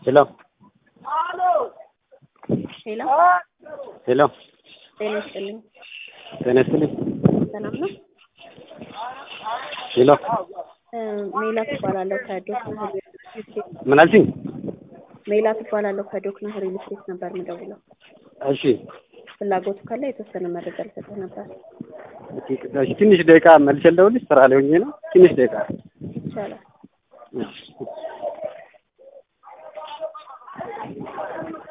ሄሎ ሄሎ ሄሎ ጤና ይስጥልኝ። ጤና ይስጥልኝ። ሰላም ነው? ሄሎ እ ሜላት እባላለሁ ከዶክና ሪል ስቴት ምን አልሽኝ? ሜላት እባላለሁ ከዶክና ሪል ስቴት ነበር የምደውለው። እሺ ፍላጎቱ ካለ የተወሰነ መረጃ ልሰጥህ ነበር። እሺ፣ ትንሽ ደቂቃ መልሼ ልደውልልሽ። ስራ ላይ ሆኜ ነው። ትንሽ ደቂቃ ይቻላል። እሺ